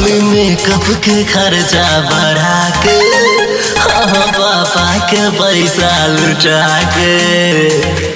खाली मेकअप के खर्चा बढ़ा के हाँ पापा के पैसा लुटा के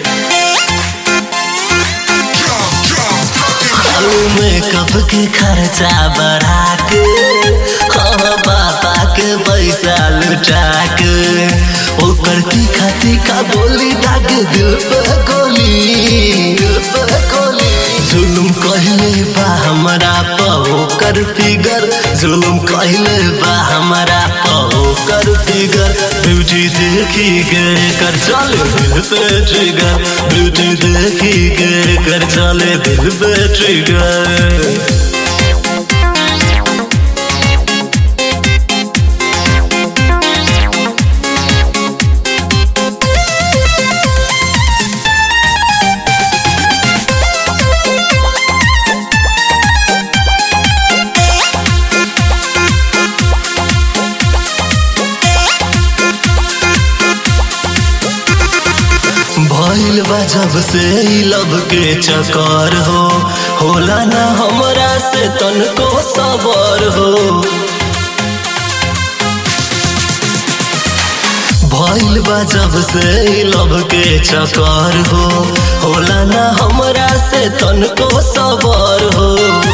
खाली मेकअप के खर्चा बढ़ा के हाँ पापा के पैसा लुटा के ओकर तीखा तीखा बोली दाग दिल पे गोली दिल पे गोली जुलुम कहले बा हमरा पहो कर फिगर जुलुम कहले बा हमरा पहो कर फिगर ब्यूटी देखी गए कर चले दिल पे ट्रिगर ब्यूटी देखी गए कर चले दिल पे ट्रिगर भइल बा जब से ई लब के चक्कर हो होला ना हमरा से तनको सबर हो भइल बा जब से ई लब के चक्कर हो होला ना हमरा से तनको सबर हो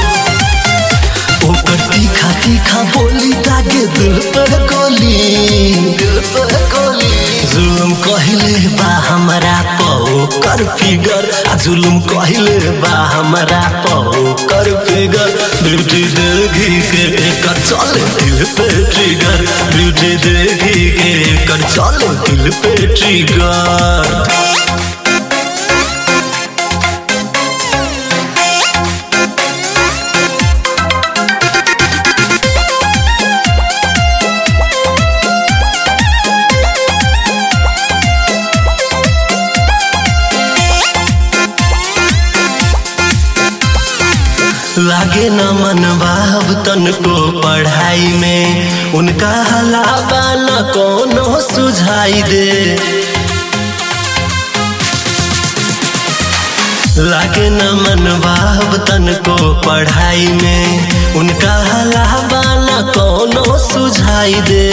ओकर तीखा तीखा बोली दागे दिल पे गोली दिल पे गोली जुलुम कहले बा हमरा पौ कर फिगर आ जुलुम कहले बा हमरा पौ कर फिगर ब्यूटी देखी के कर चले दिल पे ट्रिगर ब्यूटी देखी के कर चले दिल पे ट्रिगर लागे न मनवा अब तनको पढ़ाई में उनका हलावा न कोनो सुझाई दे लागे न मनवा अब तनको पढ़ाई में उनका हलावा न कोनो सुझाई दे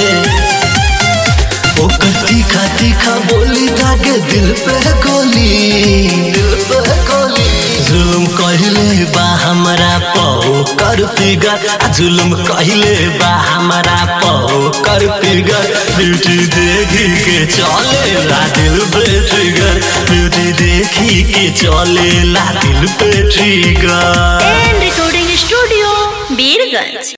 ओकर तीखा तीखा बोली दागे दिल पे गोली दिल पे गोली जुलुम कहले बा हमरा पौ कर फिगर आ जुलुम कहले बा हमरा पौ कर फिगर ब्यूटी देखी के चले ला दिल पे ट्रिगर ब्यूटी देखी के चले ला दिल पे trigger and recording studio Birgunj